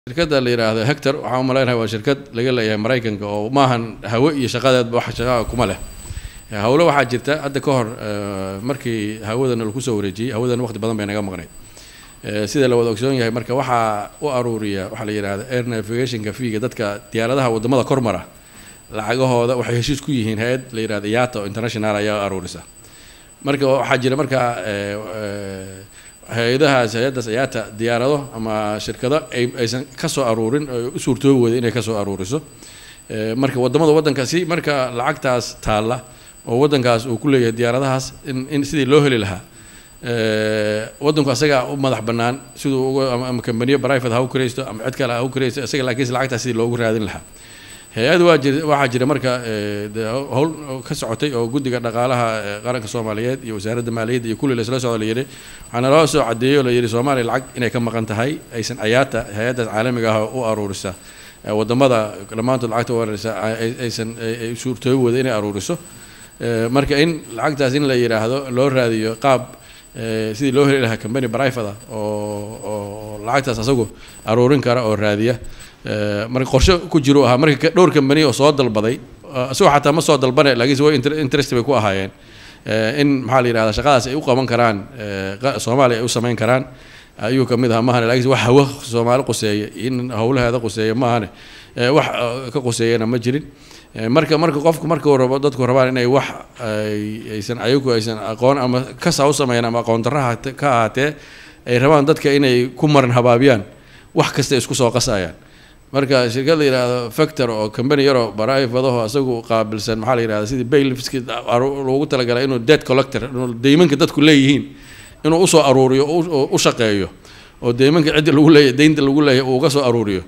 shirkadda la yidhaahdo hector waxaan u malaynaha waa shirkad laga leeyahay maraykanka oo maahan hawe iyo shaqadeedba wax shaqaa kuma leh hawlo waxaa jirta hadda ka hor markii hawadana lagu soo wareejiyey hawadana waqti badan bay naga maqnayd sida la wada ogsoon yahay marka waxaa u aruuriya waxaa la yidhahda air navigationka fiiga dadka diyaaradaha wadamada kormara lacagahooda waxay heshiis ku yihiin hay-ad la yidhahda yato international ayaa aruurisa marka waxaa jira markaa hay-adahaas hay-addaas ayaata diyaarado ama shirkado aysan kasoo aruurin u suurtoobi weyda inay kasoo aruuriso marka wadamada waddankaasi marka lacagtaas taalla oo waddankaas uu ku leeyahay diyaaradahaas in in sidii loo heli lahaa waddanku asagaa u madax bannaan siduu uga ama kambaniyo private ha u kiraysto ama cid kale ha u kiraysto isaga laakiinse lacagtaas sidii loogu raadin lahaa hay-ad waa jir waxaa jira marka howl ka socotay oo guddiga dhaqaalaha qaranka soomaaliyeed iyo wasaaradda maaliyadda iyo kulli laisla socdo la yidhi waxaana loo soo caddeeyey oo la yidhi soomaaliya lacag inay ka maqan tahay aysan ayaata hay-addaas caalamiga ah u aruurisa wadamada dhammaantood lacagta u aruurisa aysan suurtoobi wada inay aruuriso marka in lacagtaas in la yidhaahdo loo raadiyo qaab sidii loo heli lahaa company private oo oo lacagtaas asagu aruurin kara oo raadiya marka qorshe ku jiru ahaa marka dhowr kambani oo soo dalbaday isagoo xataa ma soo dalbane laakiinse way interest bay ku ahaayeen in maxaa la yidhahda shaqadaas ay u qaban karaan soomaaliya ay u samayn karaan ayuu kamid ahaa mahane lakiinse wax hawo soomaali quseeya in howlaheeda quseeya maahane wax ka quseeyana ma jirin marka marka qofku markuu rabo dadku rabaan inay wax aysan ayagu aysan aqoon ama kasa u sameeyaan ama aqoon darraha ka ahaatee ay rabaan dadka inay ku maran habaabiyaan wax kasta isku soo qasayaan marka shirkad la yidhaahdo factor oo company yaroo barifadaho isagu qaabilsan maxaa la yidhahda sidii baylifski loogu talagalay inuu debt collector inuu deymanka dadku leeyihiin inuu usoo aruuriyo u shaqeeyo oo deymanka cidda lagu leeyahy deynta lagu leeyahy uu uga soo aruuriyo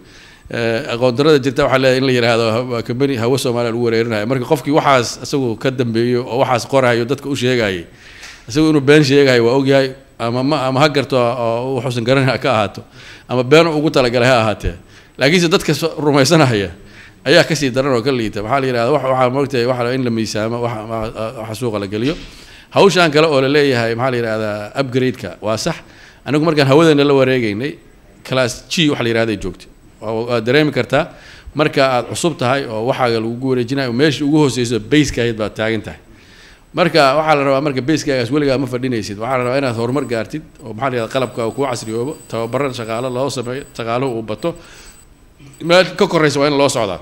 aqoon darada jirta waxaa leeyahay in la yidhaahdo company hawo soomaaliya lagu wareerinayo marka qofkii waxaas isagu ka dambeeyo oo waxaas qorayo dadka u sheegayay isagu inuu been sheegayo waa ogyahay ama ma ama ha garto oo wuxuusan garan ka ahaato ama been ugu talagalay ha ahaatee laakiinse dadka rumaysanaya ayaa kasii daran oo ka liita maxaa la yidhahda waxaa moogtahay waxa in la miisaamo waxa suuqa la geliyo hawshan kale oo la leeyahay maxaa la yidhahdaa upgrade-ka waa sax anigu markaan hawadeena la wareegeynay class g waxa la yidhahday joogtay waad dareemi kartaa marka aad cusub tahay oo waxaaga lagugu wareejinayo meesha ugu hooseyso basekaayd baad taagan tahay marka waxaa la rabaa marka basegaagaas weligaa ma fadhinaysid waxaa la rabaa inaad horumar gaartid oo maxaa la yidhahda qalabka kuu casriyoobo tababaran shaqaalo loo sameeyo shaqaaluhu uu bato meel ka koraysa waa in loo socdaa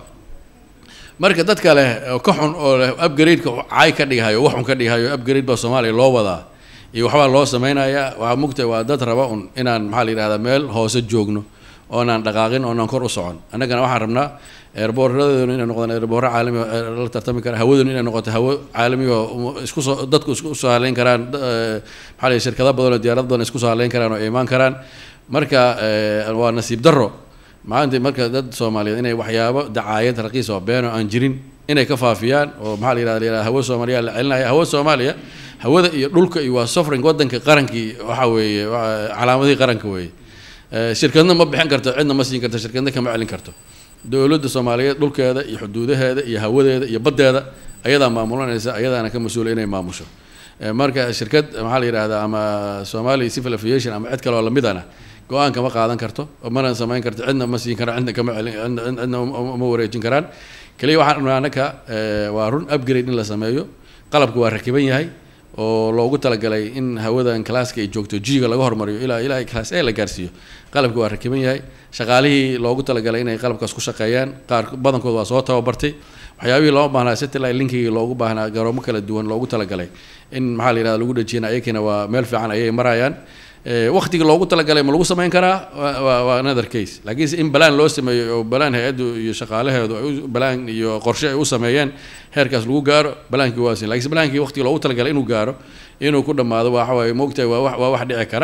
marka dadka leh ka xun oo leh upgrade-ka caay ka dhigahayo wax un ka dhigahayo upgrade baa soomaaliya loo wadaa iyo waxbaa loo samaynayaa waxaa mugtahay waa dad raba un inaan maxaa la yidhahdaa meel hoose joogno oonaan dhaqaaqin oonaan kor u socon annagana waxaan rabnaa eerboorradeenu inay noqdaan eerboorro caalami la tartami kara hawadenu inay noqoto hawo caalami oo isku soo dadku isku soo haleyn karaan maxaa la shirkado badan oo diyaarad badan isku soo haleyn karaan oo imaan karaan marka waa nasiib darro maanta marka dad soomaaliyeed inay waxyaabo dacaayad raqiis oo been oo aan jirin inay ka faafiyaan oo maxaa la yidhahda la yidhahda hawo soomaaliya la celinaya hawo soomaaliya hawada iyo dhulka iyo waa sovereign waddanka qarankii waxa weeye calaamadihii qaranka weeye shirkadna ma bixin karto cidna ma siin karto shirkadna kama celin karto dowladda soomaaliyeed dhulkeeda iyo xuduudaheeda iyo hawadeeda iyo baddeeda ayadaa maamulanaysa ayadaana ka mas-uula inay maamusho marka shirkad maxaa la yidhahdaa ama somali civil aviation ama cid kale oo lamidana go-aan kama qaadan karto mana samayn karto cidna ma siin karaan cidna kama celin cidna uma wareejin karaan keliya waxaan rabnaa annaka waa run upgrade in la sameeyo qalabku waa rakiban yahay oo loogu talagalay in hawadan classka ay joogto g-ga laga hormariyo ilaa ilaa class a la gaarsiiyo qalabki waa rakiban yahay shaqaalihii loogu talagalay inay qalabkaas ku shaqeeyaan qaar badankood waa soo tababartay waxyaabihii loo baahnaa satellite linkigii loogu baahnaa garoomo kala duwan loogu talagalay in maxaa la yidhahda lagu dhajiyana ayakina waa meel fiican ayay marayaan waktigii loogu talagalay ma lagu samayn karaa waa another case laakiinse in balaan loo sameeyo oo balaan hay-addu iyo shaqaalaheedu ay balaan iyo qorshe ay u sameeyeen heerkaas lagu gaaro balaankii waa sin lakiinse balaankii waktigii loogu talagalay inuu gaaro inuu ku dhammaado waxa waaye moogtahay waa wax waa wax dhici kara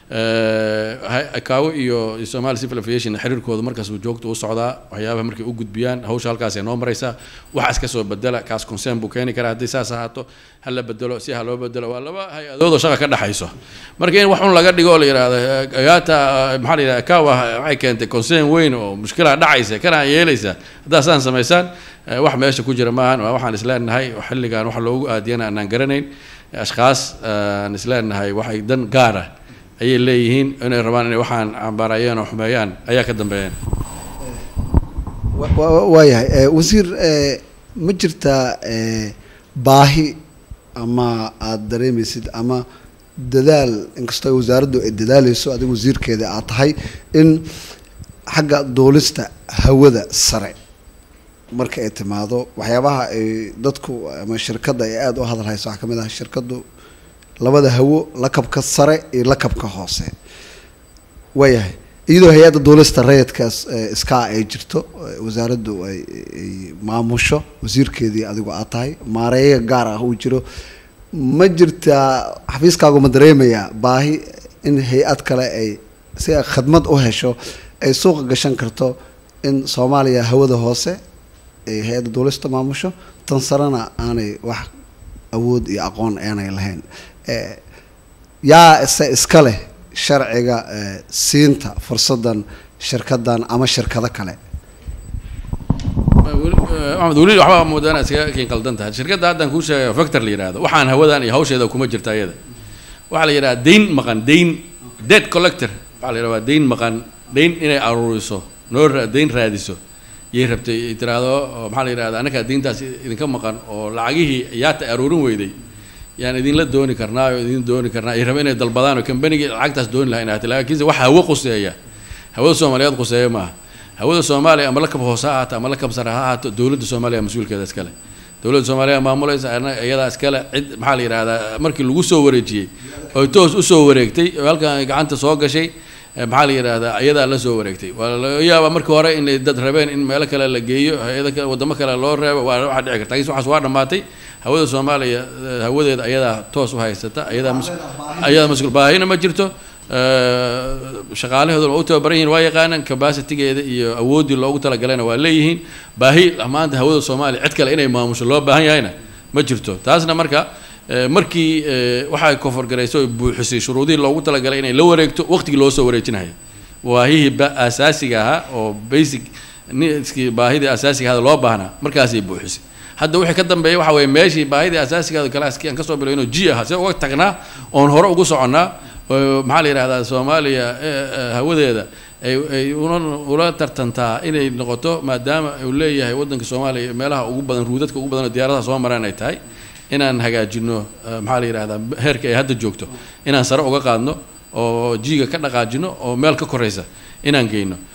kaawo iyo somali civil aviation xiriirkooda markaas uu joogto u socdaa waxyaabaha markay u gudbiyaan hawsha halkaas ay noo maraysaa waxaas ka soo bedela kaas concern buu keeni karaa haddii saas ahaato ha la bedelo si ha loo bedelo waa laba hay-adood oo shaqa ka dhexayso marka in wax un laga dhigo oo la yidhahdo agaata maxaa la yidhahda kawa waxay keentay concern weyn oo mushkilaa dhacaysa kana yeelaysa haddaa saan samaysaan wax meesha ku jira maahan waa waxaan isleenahay xilligan wax loogu aadiyana aanaan garanayn ashkaas aan isleenahay waxay dan gaara ayay leeyihiin inay rabaan inay waxaan cambaarayeen oo xumeeyaan ayaa ka dambeeyeen waayahay wasiir ma jirtaa baahi ama aada dareemaysid ama dadaal inkastoo wasaaraddu ay dadaaleyso adiga wasiirkeeda aad tahay in xagga duulista hawada sare marka ay timaado waxyaabaha ay dadku ama shirkadda ay aada u hadal hayso waxaa ka mid ah shirkaddu labada hawo lakabka sare iyo lakabka hoose waayahay iyadoo hay-adda duulista rayidkaas iskaa ay jirto wasaaraddu ay ay maamusho wasiirkeedii adigu aad tahay maareeya gaar ah uu jiro ma jirtaa xafiiskaagu ma dareemayaa baahi in hay-ad kale ay si ay khadmad u hesho ay suuqa gashan karto in soomaaliya hawada hoose ay hay-adda duulista maamusho tan sarena aanay wax awood iyo aqoon aanay lahayn yaa ise iska leh sharciga siinta fursadan shirkadan ama shirkado kale maxamed weli waxbaa moodaa inaad iskaga kiin qaldan tahay shirkadda haddaan kuu sheegayo factor la yidhahdo waxaan hawadan iyo hawsheeda kuma jirta iyada waxaa la yidhaha dayn maqan dayn dead collector waxaa la yidhaha waa dayn maqan dayn inay aruuriso noo dayn raadiso yay rabtay ay tiraahdo maxaa la yidhahda annakaa dayntaas idinka maqan oo lacagihii yaata aruurin weyday yaan idinla dooni karnaa oo idin dooni karnaa ay raba inay dalbadaan oo kambanigii lacagtaas dooni laha inay laakiinse wax hawo quseeya hawada soomaaliyeed quseeya maaha hawada soomaaliya ama lakab hoose ha ahaato ama lakab sare ha ahaato dowladda soomaaliya mas-uulkeeda iskale dowladda soomaaliya maamulaysa iyadaa iskale cid maxaa la yidhahdaa markii lagu soo wareejiyey oy toos usoo wareegtay oo halkan ay gacanta soo gashay maxaa la yidhahdaa iyadaa la soo wareegtay waa laga yaaba markii hore inay dad rabeen in meelo kale la geeyo hay-ada kale waddamo kale loo reebo waa waxaa dhici karta lakiin waxaas waa dhammaatay hawada soomaaliya hawadeeda ayadaa toos u haysata ayadaa mas ayadaa mas-uul baahina ma jirto shaqaalahooduna waa u tababaran yihin waa yaqaanaan capacitigeeda iyo awooddii loogu talagalayna waa leeyihiin baahi maanta hawada soomaaliya cid kale inay maamusho loo baahan yahayna ma jirto taasna marka markii waxay koforgarayso oy buuxisay shuruudihii loogu talagalay inay la wareegto waqtigii loo soo wareejinayo baahihii ba asaasiga ahaa oo basic niskii baahidii asaasiga ahada loo baahnaa markaasay buuxisay hadda wixii ka dambeeya waxa weeye meeshii baahidii asaasigaada kalaaskii aan kasoo bilowno g ahaa see uga tagnaa oon hore ugu soconnaa maxaa la yidhahdaa soomaaliya hawadeeda ay ay una ula tartantaa inay noqoto maadaama uu leeyahay waddanka soomaaliya meelaha ugu badan ruudadka ugu badan oo diyaaradaha soo maraan ay tahay inaan hagaajino maxaa la yidhahdaa heerka ay hadda joogto inaan sare uga qaadno oo jiiga ka dhaqaajino oo meel ka koraysa inaan geyno